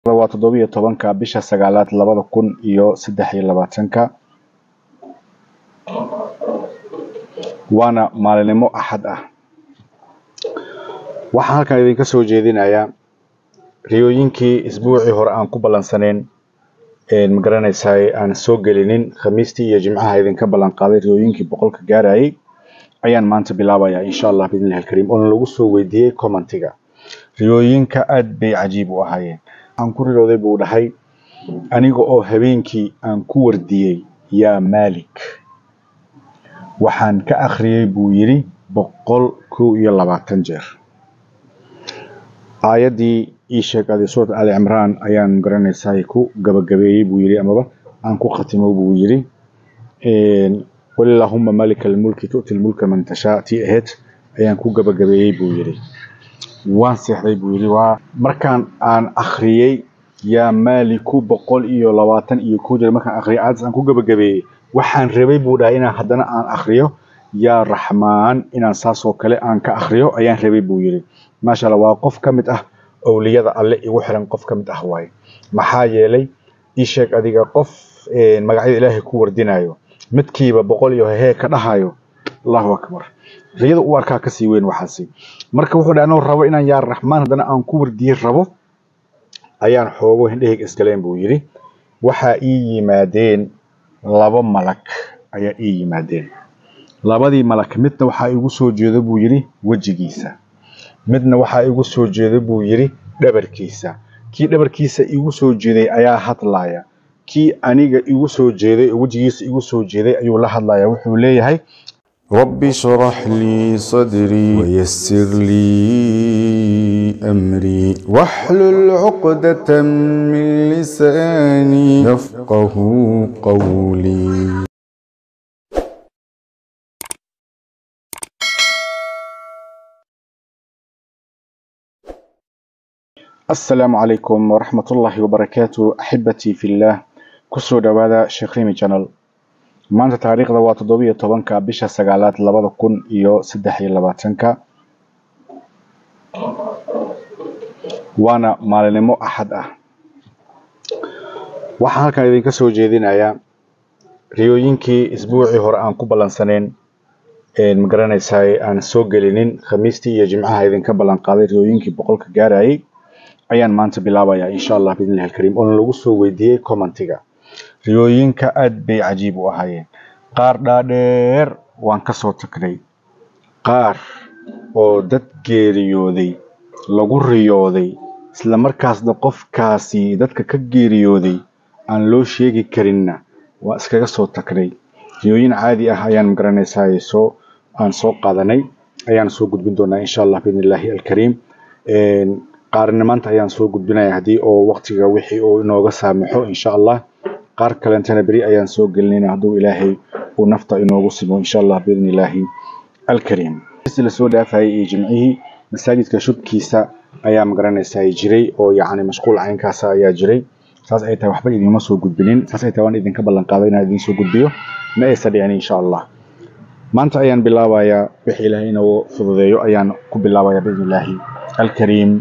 waa toddobiyo tobanka bisha sagaalaad labada kun iyo saddex iyo labaatanka waana maalinimo axad ah waxaan halkan idinka soo jeedinayaa riyooyinkii isbuucii hore aan ku ballansaneyn magaranaysaay aan soo gelinin khamiistii iyo jimcaha idinka ballan qaaday riyooyinkii boqolka gaarayay ayaan maanta bilaabayaa insha allah biidnillahi alkariim oona lagu soo weydiiyey commentiga riyooyinka aad bay cajiib u ahaayeen aan ku riyooday buu dhahay aniga oo habeenkii aan ku wardiyey yaa maalik waxaan ka akhriyey buu yidhi boqol kow iyo labaatan jeer aayaddii ii sheegaaday suurat ali cimraan ayaan magaranaysaay ku gabagabeeyey buu yidhi amaba aan ku khatimo buu yidhi qul illaahuma malika almulki tu'ti lmulka man tashaa tii ahayd ayaan ku gabagabeeyey buu yidhi waan seexday buu yidhi waa markaan aan akhriyey yaa maaliku boqol iyo labaatan iyo kow jeer markaan akhriyay aayaddaas aan ku gabagabeeyey waxaan rabay buu dhahay inaan haddana aan akhriyo yaa raxmaan inaan saasoo kale aan ka akhriyo ayaan rabay buu yidhi maasha allah waa qof ka mid ah owliyada alle igu xiran qof ka mid ah waaye maxaa yeelay ii sheeg adiga qof magacyada ilaahay ku wardinayo midkiiba boqol iyo hehee ka dhahayo allahu akbar riyada u arkaa kasii weyn waxaasi marka wuxuu dhahay anoo rabo inaan yaa raxmaan haddana aan ku wardiyey rabo ayaan xoogo hindhehig iskaleen buu yidhi waxaa ii yimaadeen laba malag ayaa ii yimaadeen labadii malag midna waxaa igu soo jeedo buu yidhi wejigiisa midna waxaa igu soo jeedo buu yidhi dhabarkiisa kii dhabarkiisa igu soo jeeday ayaa hadlaaya kii aniga igu soo jeeday oo wejigiisa igu soo jeeday ayuu la hadlaya wuxuu leeyahay رب اشرح لي صدري ويسر لي أمري واحلل عقدة من لساني يفقه قولي asalaamu calaykum waraxmat ullaahi wabarakaatu axibatii fillaah kusoo dhowaada sheekh rimi channel maanta taariikhda waa toddobiyo tobanka bisha sagaalaad labada kun iyo saddex iyo labaatanka waana maalinimo axad ah waxaan halkan idinka soo jeedinayaa riyooyinkii isbuucii hore aan ku ballansaneyn magaranaysaay aan soo gelinin khamiistii iyo jimcaha idinka ballan qaaday riyooyinkii boqolka gaarayay ayaan maanta bilaabayaa insha allah biidnillahi alkariim oona lagu soo weydiiyey commentiga riyooyinka aad bay cajiib u ahaayeen qaar dhaadheer waan ka soo tagnay qaar oo dad geeriyooday lagu riyooday isla markaasna qofkaasi dadka ka geeriyooday aan loo sheegi karinna waa iskaga soo tagnay riyooyin caadi ah ayaan magaranaysaay soo aan soo qaadanay ayaan soo gudbin doonaa insha allah biidnillahi alkariim qaarna maanta ayaan soo gudbinaya haddii oo waqtiga wixii uu inooga saamaxo insha allah qaar kalentana beri ayaan soo gelinayna hadduu ilaahay uu nafta inoogu simo insha allah biidni illaahi alkariim si lasoo dhaafayay iyo jimcihii masaajidka shubkiisa ayaa magaranaysaa jiray oo yacni mashquul caynkaasa ayaa jiray saas ay tahay waxba idiinma soo gudbinin saas ay tahay waan idinka ballan qaaday inaan idiin soo gudbiyo ma aysa dhicin insha allah maanta ayaan bilaabayaa wixii ilaahay inoo fududeeyo ayaan ku bilaabayaa biidni illaahi alkariim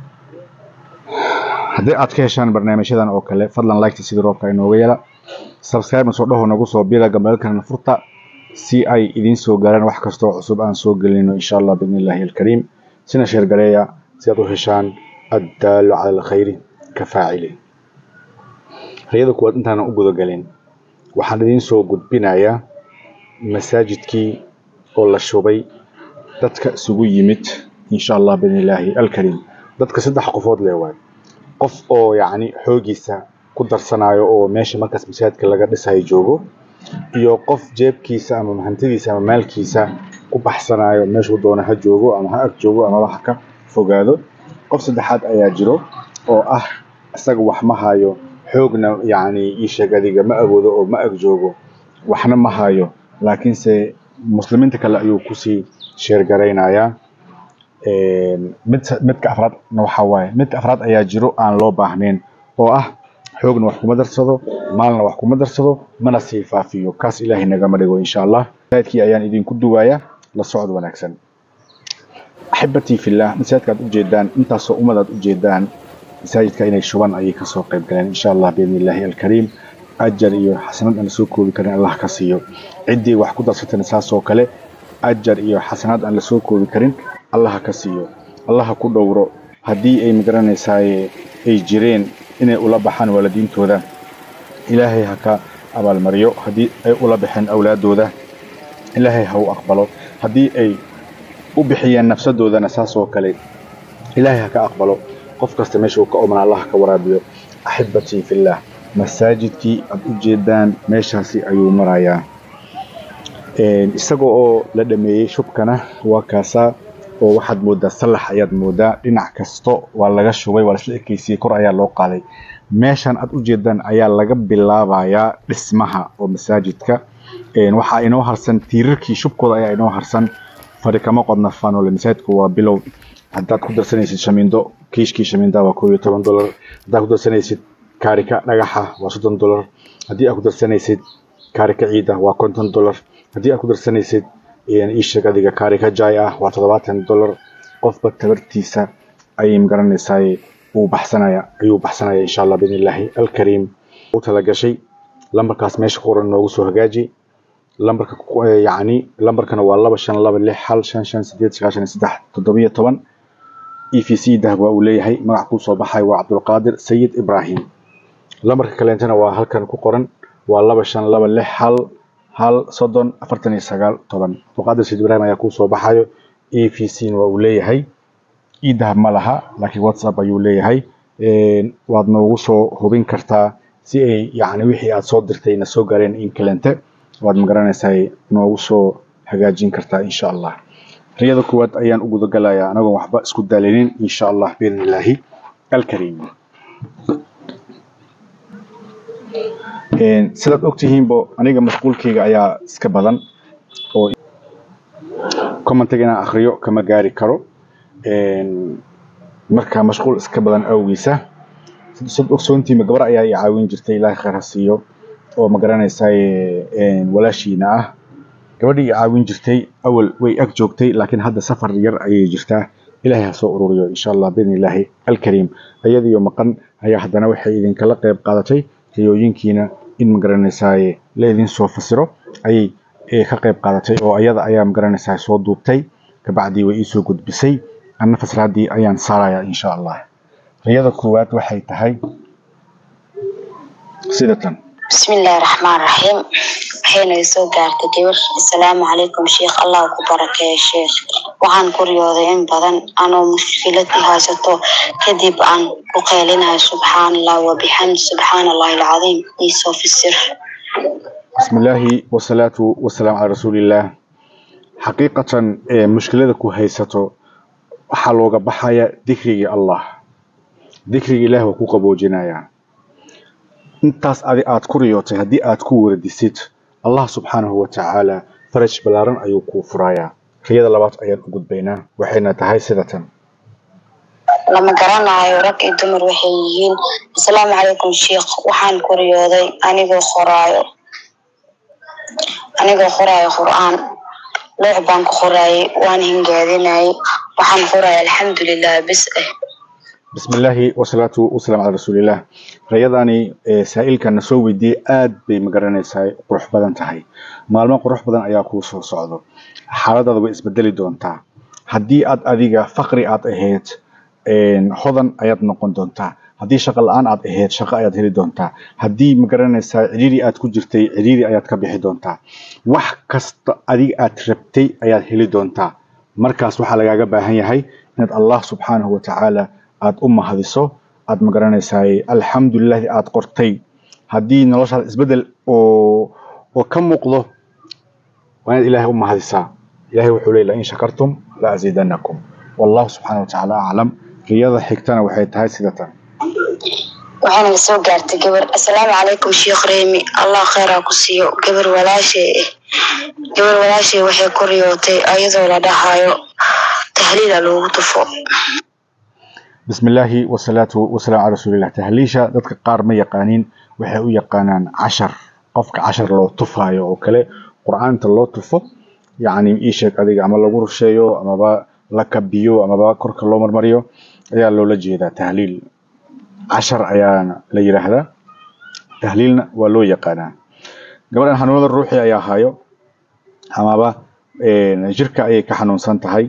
haddii aad ka heshaan barnaamijyadan oo kale fadlan liketa sidii roobka inooga yela subscribe soo dhaho nagu soo biila gambeelkana furta si ay idiin soo gaaraan wax kastoo cusub aan soo gelino insha allah biidni illaahi alkariim sina sheergareeya si aad u heshaan addaalu cala alkhayri ka faacili riyada kuwaad intaanan u gudagelin waxaan idiin soo gudbinayaa masaajidkii oo la shubay dadka isugu yimid insha allah biidni illaahi alkariim dadka saddex qofood lee waay qof oo yacni xoogiisa ku darsanayo oo meesha markaas masaajidka laga dhisayo joogo iyo qof jeebkiisa ama hantidiisa ama maalkiisa ku baxsanayo meeshuu doono ha joogo ama ha ag joogo amaba ha ka fogaado qof saddexaad ayaa jiro oo ah isaga wax ma hayo xoogna yacni ii sheeg adiga ma awoodo oo ma ag joogo waxna ma hayo laakiinse muslimiinta kale ayuu kusii sheergaraynayaa mid midka afraadna waxaa waaye midka afraad ayaa jiro aan loo baahnayn oo ah xoogna wax kuma darsado maalna wax kuma darsado mana sii faafiyo kaas ilaahay nagama dhigo insha allah masaajidkii ayaan idinku duwayaa la socod wanaagsan axibatii fillah masaajidka aad ujeedaan intaasoo ummad aad ujeedaan masaajidka inay shuban ayay kasoo qayb galeen insha allah biidni illaahi alkariim ajar iyo xasanad aan lasoo koobi karin allah ka siiyo ciddii wax ku darsatana saas oo kale ajar iyo xasanad aan lasoo koobi karin allah ka siiyo allah ku dhowro haddii ay magaranaysaay ay jireen inay ula baxaan waalidiintooda ilaahay ha ka abaalmariyo haddii ay ula baxeen awlaadooda ilaahay ha u aqbalo haddii ay u bixiyeen nafsadoodana saas oo kale ilaahay ha ka aqbalo qof kasta meesha uu ka oman allah ka waraabiyo axibatii fillaah masaajidkii aad u jeedaan meeshaasi ayuu marayaa isagoo oo la dhameeyey shubkana waa kaasaa oo waxaad moodaa sallax ayaad moodaa dhinac kasto waa laga shubay waa lasla ekeysiyey kor ayaa loo qaaday meeshan aad u jeedaan ayaa laga bilaabayaa dhismaha oo masaajidka waxaa inoo harsan tiirarkii shubkooda ayaa inoo harsan fari kama qodna fanole masaajidku waa bilow haddaad ku darsanaysid shamiindo kiishkii shamiinda waa koob iyo toban dolar haddaad ku darsanaysid kaarika dhagaxa waa soddon dolar haddii aad ku darsanaysid kaarika ciida waa konton dolar haddii aad ku darsanaysid iisheeg adiga kaarika jay ah waa toddobaatan dolar qofba tabartiisa ayay magaranaysaa uu baxsanaya ayuu baxsanaya insha allah biidni illaahi alkariim u talagashay lambarkaas meesha ku qoran noogu soo hagaaji lambarka yacni lambarkana waa laba shan laba lix hal shan shan sideed sagaashan iyo saddex toddobiyo toban e v c dahab waa uu leeyahay magac kuu soo baxay waa cabdulqaadir sayid ibraahim lambarka kaleentana waa halkan ku qoran waa laba shan laba lix hal hal soddon afartan iyo sagaal toban cabdulqaadir sayid ibraahim ayaa kuu soo baxayo e v c waa uu leeyahay e dahab ma laha laakiin whatsapp ayuu leeyahay waad noogu soo hubin kartaa si ay yacni wixii aad soo dirtay na soo gaareen in kalente waad magaranaysaa noogu soo hagaajin kartaa insha allah riyada koowaad ayaan u gudagalayaa anagoon waxba isku daalinin insha allah biidni illaahi alkariim sidaad ogtihiinbo aniga mashquulkeyga ayaa iska badan oo commentiga inaan akriyo kama gaari karo marka mashquul iska badan awgiisa sad ogsoontiima gabar ayaa i caawin jirtay ilaahay khayr ha siiyo oo magaranaysaa walaashiina ah gabadhii i caawin jirtay awal way ag joogtay laakiin hadda safar yar ayay jirtaa ilaahay ha soo ururiyo insha allah biidni illaahi alkariim ayadiyo maqan ayaa haddana waxay idinkala qayb qaadatay riyooyinkiina in magaranaysaa la idin soo fasiro ayay ka qayb qaadatay oo ayada ayaa magaranaysaa soo duubtay kabacdii way iisoo gudbisay anna fasraadii ayaan saarayaa insha allah riyada koowaad waxay tahay sida tan بسم الله الرحمن الرحيم waxayna soo gaartay gabar assalaamu calaykum sheekh allah ku barakeeyo sheekh waxaan ku riyooday in badan anoo mushkilad i haysato kadib aan ku qeylinayo subxaan allah wabixamd subxaan allahi alcadiim iisoo fisir بسم الله والصلاة والسلام على رسول الله حقيقة مشكلة كو هيستو waxaa looga baxaya dikrigii allah dikrigii ilaah waa ku qaboojinaya intaas adi aad ku riyootay haddii aad ku wardisid allah subxaanahu watacaala faraj ballaaran ayuu kuu furayaa riyada labaad ayaan u gudbaynaa waxayna tahay sida tan lama garanayo rag iyo dumar waxay yihiin assalaamu calaykum sheekh waxaan ku riyooday anigoo qoraayo anigoo qoraayo qur-aan loox baan ku qoraayay waan hingaadinayay waxaan qoraya alxamdulilah bis eh بسم الله والصلاة والسلام على رسول الله riyadani saa'ilkan na soo weydiiyey aad bay magaranaysaa qurux badan tahay maalmo qurux badan ayaa kuu soo socdo xaaladaada way isbedeli doontaa haddii aad adiga faqri aad ahayd hodan ayaad noqon doontaa haddii shaqo la-aan aad ahayd shaqo ayaad heli doontaa haddii magaranaysaa cidhiiri aad ku jirtay cidhiiri ayaad ka bixi doontaa wax kasta adiga aad rabtay ayaad heli doontaa markaas waxaa lagaaga baahan yahay inaad allah subxaanahu watacaala aada u mahadiso aada magaranaysaa alxamdulilahi aada qortay haddii noloshaada isbedel oo oo ka muuqdo waa inaad ilaahay u mahadisaa ilahay wuxuu leey lain shakartum la aziidanakum wallahu subxaana watacaala aclam riyada xigtana waxay tahay sida tan waxaana la soo gaartay gabar assalaamu calaykum sheekh reemi allah kheyraa ku siiyo gabar walaashay eh gabar walaashay waxay ku riyootay ayadoo la dhahayo tahliila loogu tufo بسم الله والصلاة والسلام على رسول الله تهليشة dadka qaar ma yaqaanin waxay u yaqaanaan cashar qofka cashar loo tufayo oo kale qur'aanta loo tufo yacni ii sheeg adiga ama lagu rusheeyo amaba la kabiyo amaba korka loo marmariyo ayaa loola jeedaa tahliil cashar ayaana la yidhaahdaa tahliilna waa loo yaqaanaa gabadhan xanuunada ruuxi ayaa hayo amaba jirka ayay ka xanuunsan tahay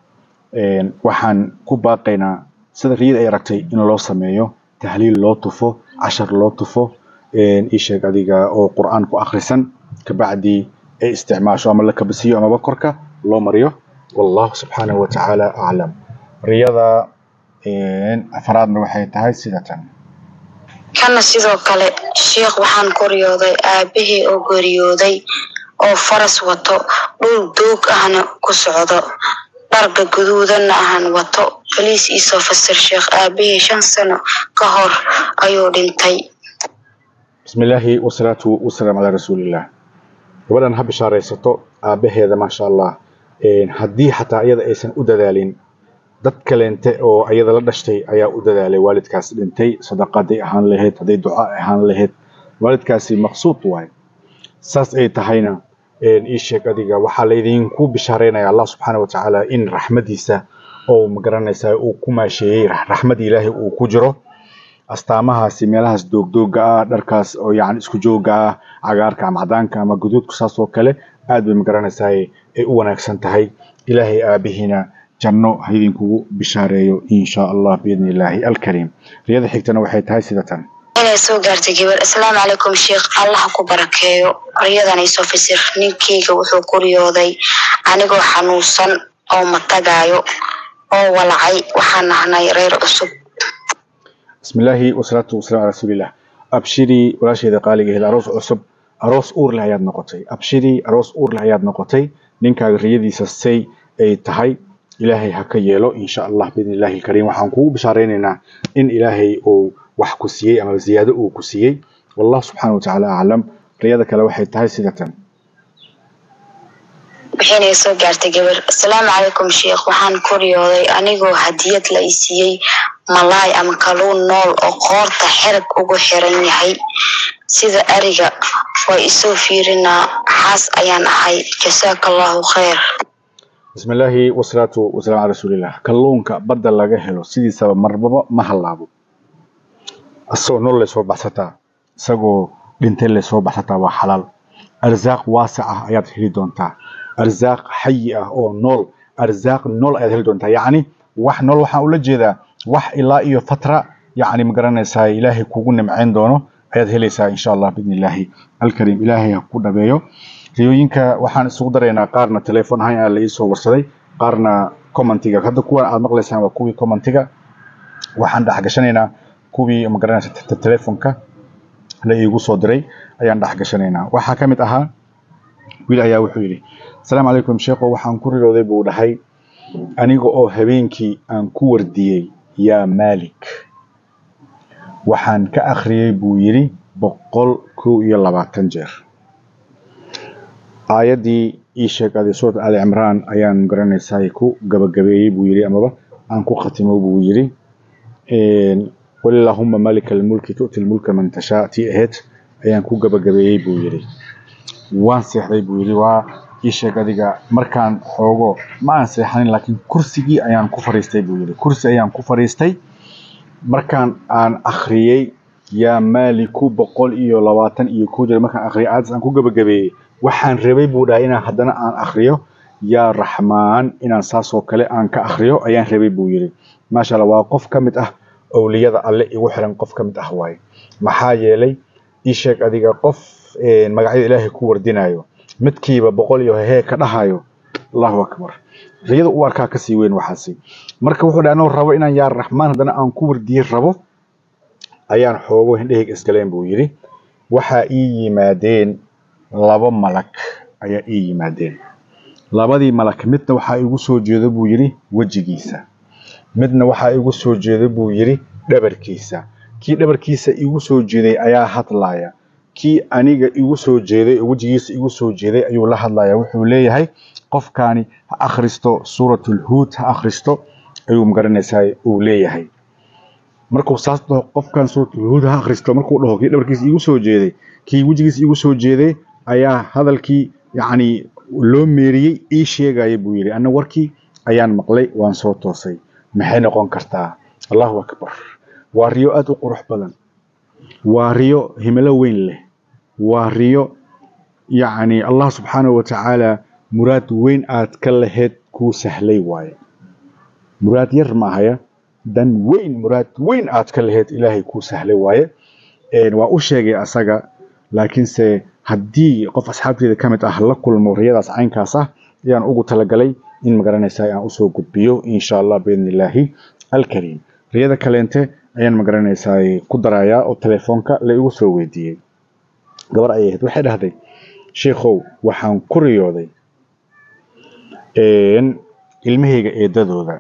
waxaan ku baaqaynaa sida riyada ay aragtay in loo sameeyo tahliil loo tufo cashar loo tufo isheeg adiga oo qur'aan ku akhrisan kabacdii ay isticmaasho ama la kabasiyo amaba korka loo mariyo wallahu subxaanahu watacaala aclam riyada afraadna waxay tahay sida tan kana sidoo kale sheikh waxaan koriyooday aabahii oo geeriyooday oo faras wato dhul doog ahna ku socdo dharka guduudanna ahan wato baliis iisoo fasir sheekh aabahii shan sano ka hor ayuu dhintay bismi illaahi wasalaatu wasalaam calaa rasuulillah gabadhan ha bishaaraysato aabaheeda maasha allah haddii xataa iyada aysan u dadaalin dad kaleente oo ayada la dhashtay ayaa u dadaalay waalidkaas dhintay sadaqaday ahaan lahayd hadday duca ahaan lahayd waalidkaasi maqsuud waay saas ay tahayna ii sheeg adiga waxaa laydinku bishaaraynaya allah subxaana watacaala in raxmadiisa oo magaranaysaa uu ku maasheeyey raxmad ilaahay uu ku jiro astaamahaasi meelahaas doogdooga ah dharkaas oo yani isku jooga ah cagaarka ama cadaanka ama guduudku saas oo kale aad bay magaranaysaa ay u wanaagsan tahay ilaahay aabihiina janno ha idinkugu bishaareeyo insha allah biidni illaahi alkariim riyada xigtana waxay tahay sida tan inay soo gaartay gabar asalaamu calaykum sheekh allah ku barakeeyo riyadan iisoo fasir ninkeyga wuxuu ku riyooday anigoo xanuunsan oo matagaayo oo walacay waxaan nahnay reer cusub bismi illaahi wasalaatu wasalaam calaa rasuulillah abshirii walaasheeda qaaligeeda aroos cusub aroos uur leh ayaad noqotay abshirii aroos uur leh ayaad noqotay ninkaaga riyadiisa say ay tahay ilaahay ha ka yeelo insha allah biidni illahi alkariim waxaan kugu bishaaraynaynaa in ilaahay uu wax ku siiyey ama ziyaado uu ku siiyey wallah subxaana watacaala aclam riyada kale waxay tahay sida tan waxaynay soo gaartay gabar asalaamu calaykum sheekh waxaan ku riyooday anigoo hadiyad la i siiyey malaay ama kaluun nool oo qoorta xerag ugu xiran yahay sida ariga waa isoo fiirinaa xaas ayaan ahay jasaaka allahu khayr bismi illaahi wasalaatu wasalaam calaa rasuulillah kalluunka badda laga helo sidiisaba marbaba ma hallaabo isagoo nool lay soo baxsataa isagoo dhintay lay soo baxsataa waa xalaal arsaaq waasic ah ayaad heli doontaa arsaaq xayi ah oo nool arsaaq nool ayaad heli doontaa yacni wax nool waxaan ula jeedaa wax ilaa iyo fatra yacni ma garanaysaa ilaahay kugu nimcayn doono ayaad helaysaa insha allah biidni illaahi alkariim ilaahay ha ku dhabeeyo riyooyinka waxaan isugu daraynaa qaarna telefoon ahaan aa la iisoo warsaday qaarna commentiga hadda kuwan aad maqlaysaan waa kuwii commentiga waxaan dhexgashanaynaa kuwii magaranaysa telefonka la iigu soo diray ayaan dhexgashanaynaa waxaa ka mid ahaa wiil ayaa wuxuu yidhi asalaamu calaykum sheekho waxaan ku rirooday buu dhahay aniga oo habeenkii aan ku wardiyey yaa maalik waxaan ka akhriyey buu yidhi boqol kow iyo labaatan jeer aayaddii ii sheegaaday suurat ali cimraan ayaan garanaysaa ku gabagabeeyey buu yidhi amaba aan ku khatimo buu yidhi walilaahuma malika almulki tu'ti lmulka man tashaa tii ahayd ayaan ku gabagabeeyey buu yidhi waan seexday buu yidhi waa ii sheeg adiga markaan xoogo ma aan seexanin laakiin kursigii ayaan ku fariistay buu yidhi kursi ayaan ku fariistay markaan aan akhriyey yaa maaliku boqol iyo labaatan iyo kow jeer markaan akhriyay aadis aan ku gabagabeeyey waxaan rabay buu dhahay inaan haddana aan akhriyo yaa raxmaan inaan saasoo kale aan ka akhriyo ayaan rabay buu yidhi maasha allah waa qof ka mid ah owliyada alle igu xiran qof ka mid ah waaye maxaa yeelay ii sheeg adiga qof magacyada ilaahay ku wardinayo midkiiba boqol iyo hehee ka dhahayo allahu akbar riyada u arkaa kasii weyn waxaasi marka wuxuu dhahay anoo rabo inaan yaa raxmaan haddana aan ku wardiyey rabo ayaan xoogo hindhahayga isgaleen buu yidhi waxaa ii yimaadeen laba malag ayaa ii yimaadeen labadii malag midna waxaa igu soo jeedo buu yidhi wejigiisa midna waxaa igu soo jeedo buu yidhi dhabarkiisa kii dhabarkiisa igu soo jeeday ayaa hadlaaya kii aniga igu soo jeeday oo wejigiisa igu soo jeeday ayuu la hadlaya wuxuu leeyahay qofkaani ha akhristo suuratulhuud ha akhristo ayuu magaranaysaa uu leeyahay markuu saas dhaho qofkan suuratulhuud ha akhristo markuu dhaho kii dhabarkiisa igu soo jeeday kii wejigiisa igu soo jeeday ayaa hadalkii yacni loo meeriyey ii sheegaya buu yidhi anna warkii ayaan maqlay waan soo toosay maxay noqon kartaa allahu akbar waa riyo aada u qurux badan waa riyo himilo weyn leh waa riyo yacni allah subxaanahu wa tacaala muraad weyn aad ka laheyd kuu sahlay waaye muraad yar maahaya dan weyn muraad weyn aad ka laheyd ilaahay kuu sahlay waaye waa u sheegay asaga laakiinse haddii qof asxaabteeda ka mid ah la kulmo riyadaas caynkaas ah ayaan ugu talagalay in magaranaysaa aan usoo gudbiyo insha allah biidni illaahi alkariim riyada kaleente ayaan magaranaysaa ku darayaa oo telefoonka la igu soo weydiiyey gabar ayay ahayd waxay dhahday sheikhow waxaan ku riyooday ilmahayga eedadooda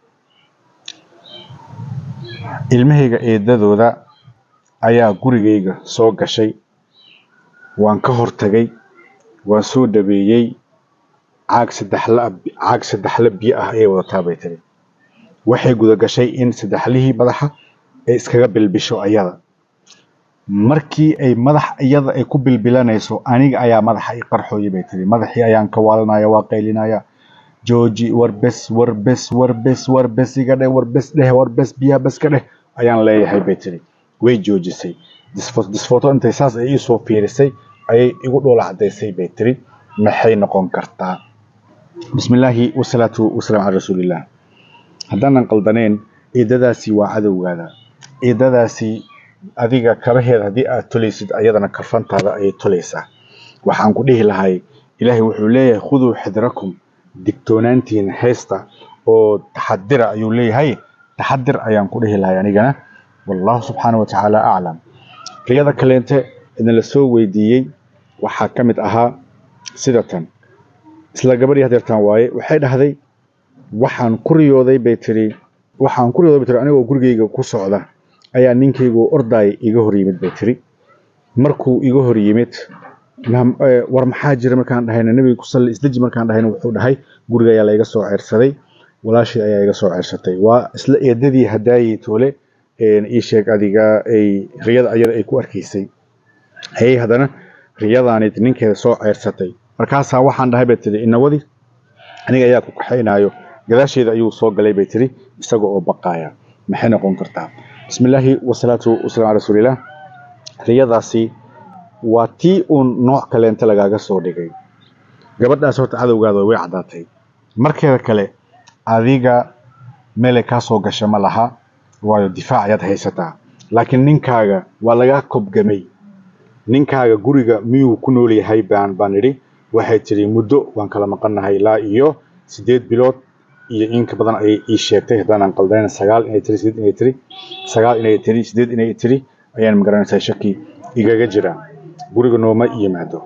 ilmahayga eedadooda ayaa gurigayga soo gashay waan ka hortagay waan soo dhabeeyey caag saddexla caag saddexla biyo ah ayay wadataa bay tiri waxay guda gashay in saddexlihii madaxa ay iskaga bilbisho ayada markii ay madax iyada ay ku bilbilanayso aniga ayaa madaxa i qarxooyay bay tiri madaxii ayaan ka waalanaya waa qaylinaya jooji warbes warbes warbes warbes iga dheh warbes dheh warbes biyaha bes ka dheh ayaan leeyahay bay tiri way joojisay disfoto intay saas ay iisoo fiirisay ayay igu dhoola cadaysay bay tiri maxay noqon kartaa bismillaahi wasalaatu wasalaam cala rasuulillah haddaanan qaldaneen ciidadaasi waa cadowgaada ciidadaasi adiga kabaheeda haddii aad tolaysid ayadana karfantaada ayay tolaysaa waxaan ku dhihi lahay ilaahay wuxuu leeyahay khuduu xidrakum digtoonaantiina haysta oo taxadira ayuu leeyahay taxadir ayaan ku dhihi lahay anigana wallahu subxaana wa tacaala aclam riyada kaleente idin la soo weydiiyey waxaa ka mid ahaa sidatan isla gabadhii hadeertaan waaye waxay dhahday waxaan ku riyooday bay tiri waxaan ku riyooday bay tiri anigoo gurigayga ku socda ayaa ninkaygu ordaay iga hor yimid bay tiri markuu iga hor yimid war maxaa jira markaan dhahayna nabiga ku salli isdeji markaan dhahayna wuxuu dhahay guriga ayaa la iga soo ceersaday walaashii ayaa iga soo ceersatay waa isla eedadii hadaayey toole ii sheeg adiga ay riyada ayada ay ku arkaysay ayay haddana riyadaanid ninkeeda soo ceersatay markaasaa waxaan dhahay bay tiri inawadi aniga ayaa ku kaxaynaayo gadaasheeda ayuu soo galay bay tiri isaga oo baqaaya maxay noqon kartaa bismillaahi wasalaatu wasalaam cala rasuulilah riyadaasi waa tii uun nooc kaleente lagaaga soo dhigay gabadhaas horta cadowgaada way caddaatay markeeda kale adiga meelay kaa soo gasha ma laha waayo difaac ayaad haysataa laakiin ninkaaga waa lagaa kobgamay ninkaaga guriga miyuu ku nool yahay baan baan idhi waxay tiri muddo waan kala maqannahay ilaa iyo sideed bilood iyo in ka badan ayay ii sheegtay haddaanan qaldayn sagaal inay tiri sideed inay tiri sagaal inay tiri sideed inay tiri ayaan magaranaysaa shaki igaga jira guriga nooma yimaado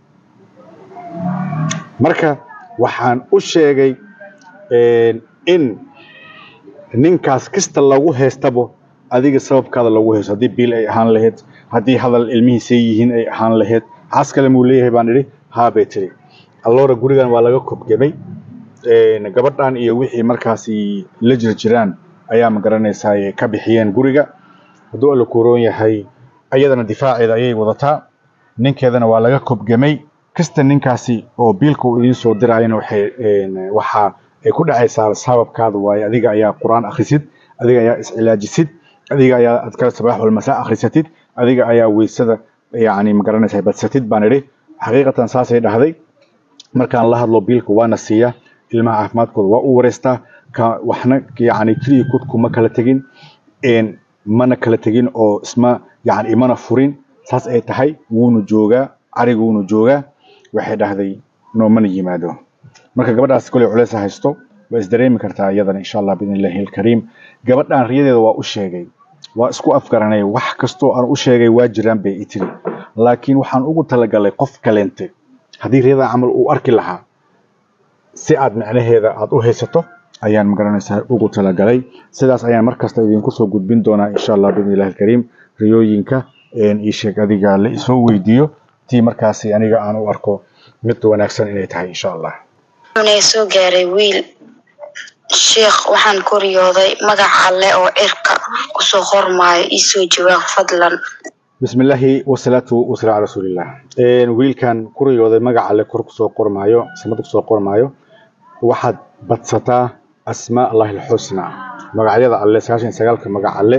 marka waxaan u sheegay in ninkaas kasta lagu haystabo adiga sababkaada lagu haysto haddii biil ay ahaan lahayd haddii hadal ilmihiisay yihiin ay ahaan lahayd xaas kale muu leeyahay baan idhi haa bay tiri alloora gurigan waa laga kobgemay gabadhan iyo wixii markaasi la jir jiraan ayaa magaranaysaa ka bixiyeen guriga hadduu alla kuroon yahay ayadana difaaceeda ayay wadataa ninkeedana waa laga kobgemay kasta ninkaasi oo biilka uu idiin soo diraayana waxay waxaa ay ku dhacaysaa sababkaada waaye adiga ayaa qur-aan akhrisid adiga ayaa iscilaajisid adiga ayaa adkar sabaax walmasaa akhrisatid adiga ayaa weysada yacni magaranaysaa badsatid baan idhi xaqiiqatan saasay dhahday markaan la hadlo biilka waana siiya ilmaha caafimaadkooda waa u wareystaa ka waxna yacni keliya kudkuma kala tegin mana kala tegin oo isma yacni imana furin saas ay tahay wuuna joogaa cariga wuuna joogaa waxay dhahday noomana yimaado marka gabadhaas koley culeys haysto waa isdareemi kartaa iyadana insha allah biidn illahi alkariim gabadhan riyadeeda waa u sheegay waa isku afgaranay wax kastoo aan u sheegay waa jiraan bay i tiri laakiin waxaan ugu talagalay qof kaleente haddii riyadan camal uu arki lahaa si aad micnaheeda aad u haysato ayaan magaranaysaa ugu talagalay sidaas ayaan markasta idinku soo gudbin doonaa insha allah biidn illahi alkariim riyooyinka ii sheeg adiga la isoo weydiiyo tii markaasi aniga aan u arko mid wanaagsan inay tahay insha allah wuxuuna soo gaaray wiil sheekh waxaan ku riyooday magaca alle oo cirka kusoo qormaayo iisoo jawaab fadlan bismillaahi wasalaatu wasalaam cala rasuulillah wiilkan ku riyooday magaca alle kor kusoo qormaayo samada kusoo qormaayo waxaad badsataa asmaa allahi alxusna magacyada alle sagaashan iyo sagaalka magac alle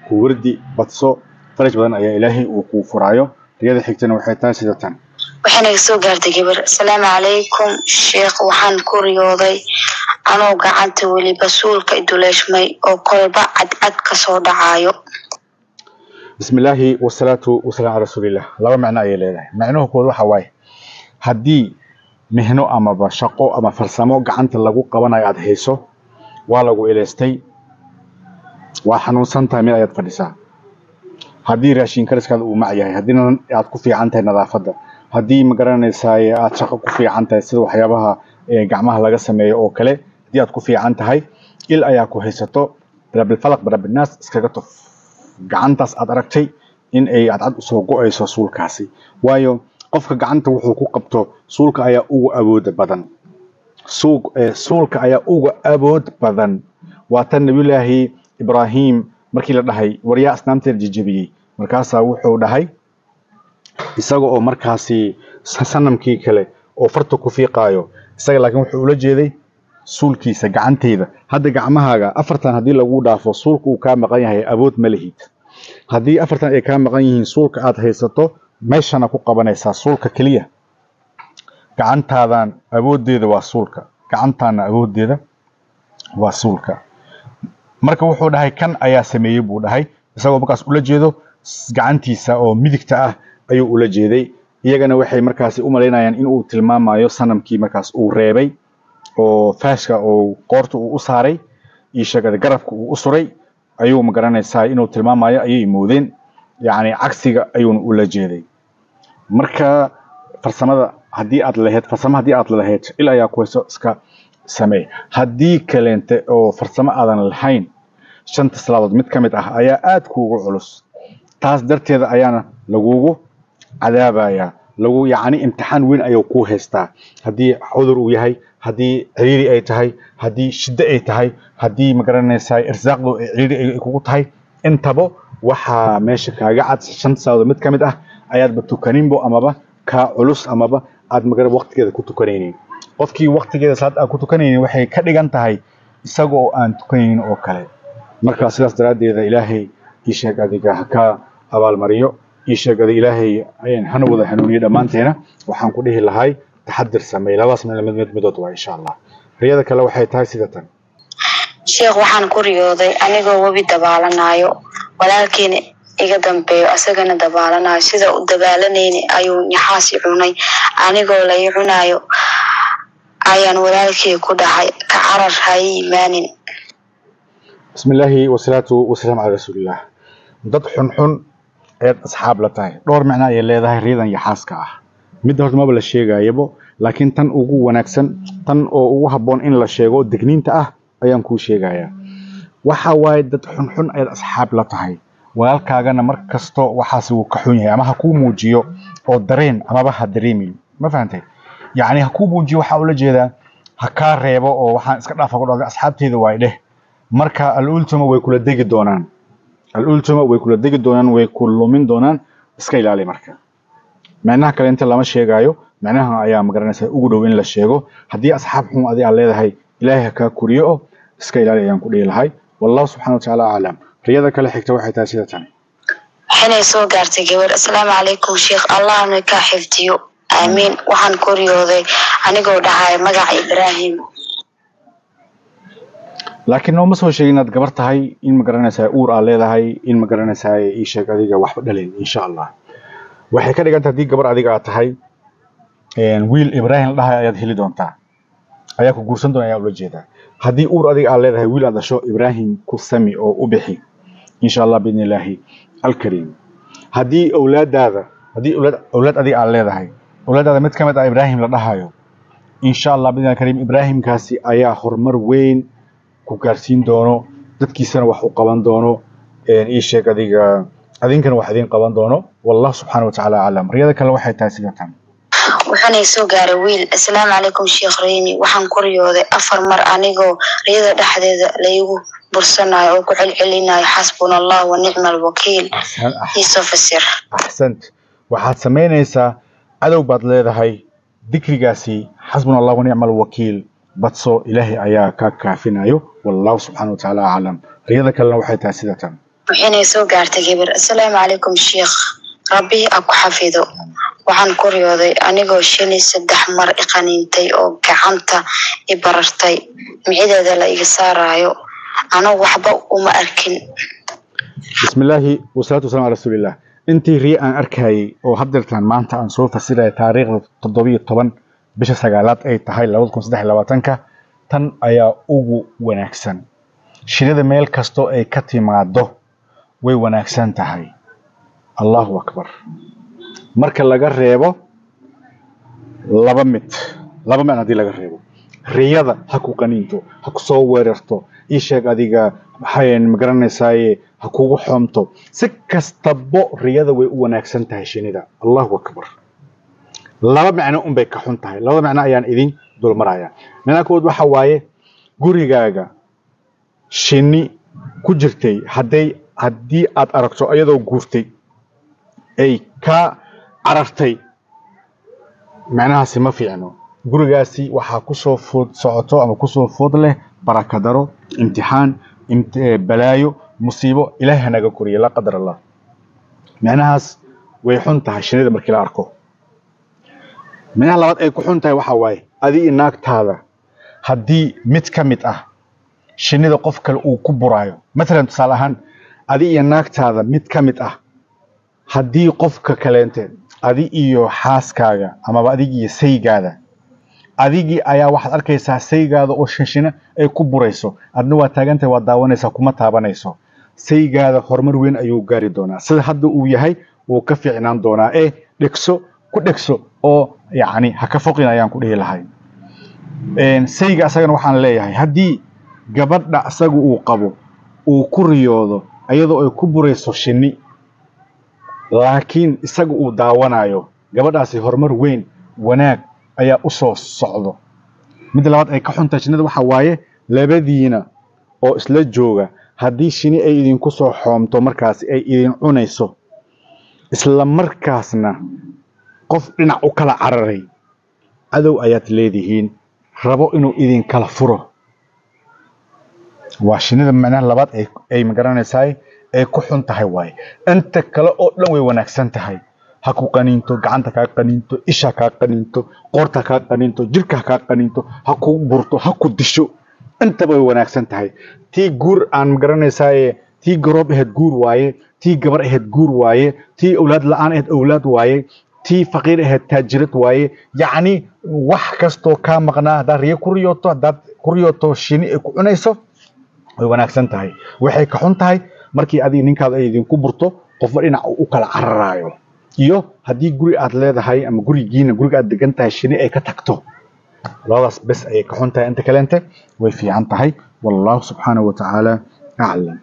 ku wardi badso faraj badan ayaa ilaahay uu kuu furaayo riyada xigtana waxay tahay sida tan waxayna iga soo gaartay gabar asalaamu calaykum sheekh waxaan ku riyooday anoo gacanta weliba suulka iduleeshmay oo kolba cadcad kasoo dhacayo bismi illaahi wasalaatu wasalaam calaa rasuulillah laba macno ayay leedahay macnuhu kood waxa waaye haddii mihno amaba shaqo ama farsamo gacanta lagu qabanayo aada hayso waa lagu eleystay waa xanuunsan tahay mid ayaad fadhisaa haddii raashin kariskaada uu mac yahay haddiina aad ku fiican tahay nadaafadda haddii ma garanaysaay aad shaqo ku fiican tahay sida waxyaabaha gacmaha laga sameeyo oo kale haddii aad ku fiican tahay il ayaa ku haysato birabilfalaq birabinaas iskaga tuf gacantaas aad aragtay in ay cadcad usoo go-ayso suulkaasi waayo qofka gacanta wuxuu ku qabto suulka ayaa uga awooda badan suulka ayaa uga awood badan waa tan nabiyullaahi ibraahim markii la dhahay waryaa asnaamteeda jejebiyey markaasaa wuxuu dhahay isaga oo markaasi sanamkii kale oo farta ku fiiqaayo isaga laakiin wuxuu ula jeeday suulkiisa gacanteyda hadda gacmahaaga afartan haddii lagu dhaafo suulka uu kaa maqan yahay awood ma lihid haddii afartan ay kaa maqan yihiin suulka aad haysato meeshana ku qabanaysaa suulka keliya gacantaadan awooddeeda waa suulka gacantaana awooddeeda waa suulka marka wuxuu dhahay kan ayaa sameeyey buu dhahay isagoo markaas ula jeedo gacantiisa oo midigta ah ayuu ula jeeday iyagana waxay markaasi u malaynayaan in uu tilmaamayo sanamkii markaas uu reebay oo faashka oo qoorta uu u saaray iyo sheegada garabka uu u suray ayuu magaranaysaa inuu tilmaamayo ayay moodeen yacni cagsiga ayuuna ula jeeday marka farsamada haddii aad lahayd farsamo haddii aad lahayd il ayaa ku hayso iska sameey haddii kaleente oo farsamo aadan lahayn shanta salaadood mid ka mid ah ayaa aad kuugu culus taas darteeda ayaana lagugu cadaabayaa lagu yacni imtixaan weyn ayuu kuu haystaa haddii cudur uu yahay haddii ciriiri ay tahay haddii shiddo ay tahay haddii magaranaysaa irsaaqdu ay ciriiri ay kugu tahay intaba waxaa meesha kaaga cad shanta salaadood mid ka mid ah ayaadba tukaninbo amaba kaa culus amaba aad magara waqtigeeda ku tukanaynin qofkii waqtigeeda salaad aan ku tukanaynin waxay ka dhigan tahay isaga oo aan tukanaynin oo kale marka sidaas daraaddeeda ilaahay ii sheeg adiga ha ka abaalmariyo ii sheeg adiga ilaahay hana wada hanuuniyo dhammaanteena waxaan ku dhihi lahay taxadir sameey labadaas mid mid midood waa insha allah riyada kale waxay tahay sida tan sheekh waxaan ku riyooday anigoo webi dabaalanayo walaalkiina iga dambeeyo asagana dabaalanayo sida u dabaalanayni ayuu nyaxaasi cunay anigoo lai cunayo ayaan walaalkii ku dhahay ka carar ha ii imaanin bismi illaahi wasalaatu wasalaamu calaa rasuulillah dad xunxun ayaad asxaab la tahay dhowr micno ayay leedahay riyadan yaxaaska ah midda horta maba la sheegayabo laakiin tan ugu wanaagsan tan oo ugu habboon in la sheego degniinta ah ayaan kuu sheegayaa waxa waaye dad xunxun ayaad asxaab la tahay walaalkaagana mar kasto waxaasi wuu ka xun yahay ama ha kuu muujiyo oo dareen amaba ha dareemin ma fahantay yacni ha kuu muujiyo waxaa ula jeedaa ha kaa reebo oo waxaan iska dhaafa ku dhahday asxaabteyda waay dheh marka al-ultuma way kula degi doonaan al-ultuma way kula degi doonaan way ku lumin doonaan iska ilaali marka micnaha kale inta lama sheegaayo micnaha ayaa magaranaysa ugu dhow in la sheego haddii asxaab xun adi aad leedahay ilaahay ha kaa kuriyo oo iska ilaali ayaan ku dhihi lahay wallahu subxana watacaala aclam riyada kale xigta waxay tahay sida tan waxaynay soo gaartay gabar asalaamu calaykum sheekh allahna kaa xifdiyo aamiin waxaan ku riyooday anigoo dhahay magaca ibraahim laakiin nooma soo sheegin inaad gabar tahay in magaranaysaa uur aad leedahay in magaranaysaa ii sheeg adiga waxba dhalin insha allah waxay ka dhiganta haddii gabar adiga aad tahay wiil ibraahim la dhahay ayaad heli doontaa ayaa ku guursan doona ayaa ula jeedaa haddii uur adiga aad leedahay wiil aad dhasho ibraahim ku sami oo u bixi insha allah biidni illaahi alkariim haddii awlaadaada haddii awlaad awlaad adiga aad leedahay awlaadaada mid ka mid ah ibraahim la dhahayo insha allah biidni alkariim ibraahimkaasi ayaa horumar weyn ku gaarsiin doono dadkiisana wax u qaban doono ii sheeg adiga adinkana wax idin qaban doono wallah subxaana watacaala aclam riyada kale waxay tahay sida tan wuxuunay soo gaaray wiil asalaamu calaykum sheekh reyni waxaan ku riyooday afar mar anigoo riyada dhexdeeda laygu bursanayo oo ku celcelinayo xasbuna allah wa nicma alwakiil iisoo fasir axsant waxaad samaynaysaa cadow baad leedahay dikrigaasi xasbuna allah wa nicma alwakiil badso ilaahay ayaa ka kaafinayo wallahu subxaana watacaala aclam riyada kalena waxay tahay sida tan waxayna soo gaartay gabar assalaamu calaykum sheikh rabbi ha ku xafido waxaan ku riyooday anigoo shini saddex mar iqaniintay oo gacanta i barartay micideeda la iga saarayo anigu waxba uma arkin bismillaahi wasalaatu wasalam ala rasuulillah intii riya aan arkayay oo haddeertaan maanta aan soo fasiraya taariikhda toddobiyo toban bisha sagaalaad ay tahay labada kun saddex iyo labaatanka tan ayaa ugu wanaagsan shinida meel kastoo ay ka timaado way wanaagsan tahay allahu akbar marka laga reebo laba mid laba mid haddii laga reebo riyada ha ku qaniinto ha ku soo weerarto ii sheeg adiga maxayn ma garanaysaaye ha kugu xoomto si kastabo riyada way u wanaagsan tahay shinida allahu akbar laba macno unbay ka xun tahay labada macno ayaan idin dulmaraya macnaha kood waxa waaye gurigaaga shini ku jirtay hadday haddii aad aragto iyadoo guurtay ay ka carartay macnahaasi ma fiicno gurigaasi waxaa kusoo food socoto ama kusoo food leh barakadaro imtixaan balaayo musiibo ilaahay hanaga koriya laa qadar allah macnahaas way xun tahay shinida markii la arko macnaha labaad ay ku xun tahay waxaa waaye adii naagtaada haddii mid ka mid ah shinida qof kale uu ku buraayo matalan tusaale ahaan adi iyo naagtaada mid ka mid ah haddii qofka kaleente adi iyo xaaskaaga amaba adig iyo saygaada adigii ayaa waxaad arkaysaa saygaada oo shinshina ay ku burayso adna waa taagantahay waa daawanaysaa kuma taabanayso saygaada horumar weyn ayuu gaari doonaa sida hadda uu yahay wuu ka fiicnaan doonaa ee dhegso ku dhegso oo yacni ha ka foqin ayaan ku dhihi lahay sayga asagana waxaan leeyahay haddii gabadha asaga uu qabo uu ku riyoodo iyadoo ay ku burayso shinni laakiin isaga uu daawanayo gabadhaasi horumar weyn wanaag ayaa u soo socdo midda labaad ay ka xuntahay shinnida waxaa waaye labadiina oo isla jooga haddii shini ay idinku soo xoomto markaasi ay idin cunayso isla markaasna qof dhinac u kala cararay cadow ayaad leedihiin rabo inuu idinkala furo waa shinida macnaha labaad ay magaranaysaay ay ku xun tahay waaye inta kale oo dhan way wanaagsan tahay ha ku qaniinto gacanta kaa qaniinto isha kaa qaniinto qoorta kaa qaniinto jirka kaa qaniinto ha ku burto ha ku disho intaba way wanaagsan tahay tii guur aan magaranaysaay tii garoob ahayd guur waaye tii gabar ahayd guur waaye tii awlaad la-aan ahayd awlaad waaye tii faqiir ahayd taajirad waaye yacni wax kastoo kaa maqnaa haddaad riyo ku riyooto haddaad ku riyooto shini ay ku cunayso way wanaagsan tahay waxay ka xun tahay markii adiga ninkaada ay idinku burto qofba dhinac u kala cararaayo iyo haddii guri aad leedahay ama gurigiina guriga aad degan tahay shini ay ka tagto labadaas bes ayay ka xun tahay inta kaleente way fiican tahay wallahu subxaanahu watacaala aclam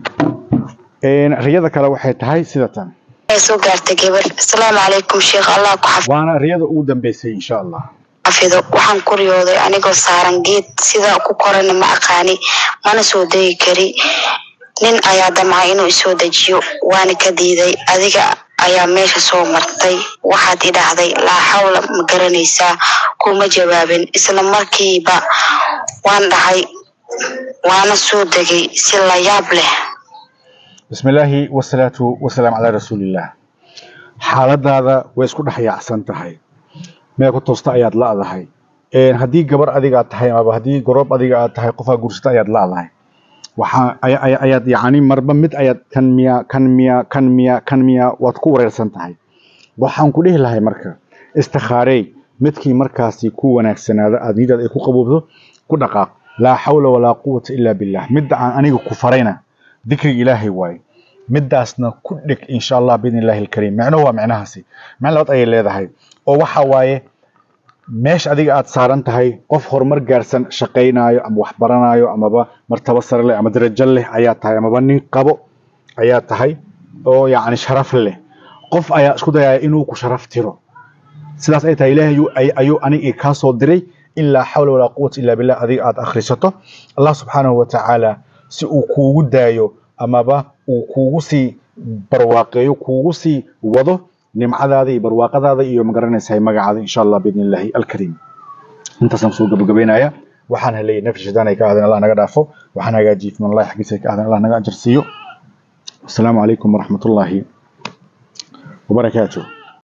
riyada kale waxay tahay sida tan soo gaartay gabar assalaamu calaykum sheikh allah ku waana riyada ugu dambeysay insha allah xafido waxaan ku riyooday anigoo saaran geed sida ku korana ma aqaani mana soo degi kari nin ayaa damcay inuu isoo dejiyo waana ka diiday adiga ayaa meesha soo martay waxaad i dhahday laa xawla ma garanaysaa kuma jawaabin isla markiiba waan dhahay waana soo degay si la yaab leh bismi illaahi wasalaatu wasalaam calaa rasuulillaah xaaladaada way isku dhex yaacsan tahay meel ku toosta ayaad la'dahay haddii gabar adiga aad tahay amaba haddii goroob adiga aad tahay qofaa guursata ayaad la'dahay waxaa ayaad yacni marba mid ayaad kan miya kan miya kan miya kan miya waad ku wareersan tahay waxaan ku dhihi lahay marka istikhaarey midkii markaasi ku wanaagsanaada aad niyadaad ay ku qaboobto ku dhaqaaq laa xawla walaa quwata ilaa billah midda aan aniga ku farayna dikriga ilaahay waaye midaasna ku dhig insha allah biidn illahi alkariim micnuhu waa micnahaasi micno labaad ayay leedahay oo waxa waaye meesha adiga aad saaran tahay qof horumar gaarsan shaqaynaayo ama wax baranaayo amaba martabo sare leh ama darajo leh ayaa tahay amaba nin qabo ayaa tahay oo yacni sharaf leh qof ayaa isku dayaya inuu ku sharaf tiro sidaas ay tahay ilaahay ayuu aniga kaa soo diray in laa xawla walaa quwata illaa billah adiga aad akhrisato allah subxaanahu watacaala si uu kuugu daayo amaba uu kuugu sii barwaaqeeyo kuugu sii wado nimcadaada iyo barwaaqadaada iyo magaranaysahay magacaada insha allah biidn illaahi alkariim intaasaan kusoo gabagabeynaya waxaan helay nafsi shaytaan ay ka ahdeen allah naga dhaafo waxaan hagaajiyey fiman allahi xaggiisa ay ka ahdeen allah naga ajar siiyo wasalaamu calaykum waraxmat ullaahi wabarakaatuh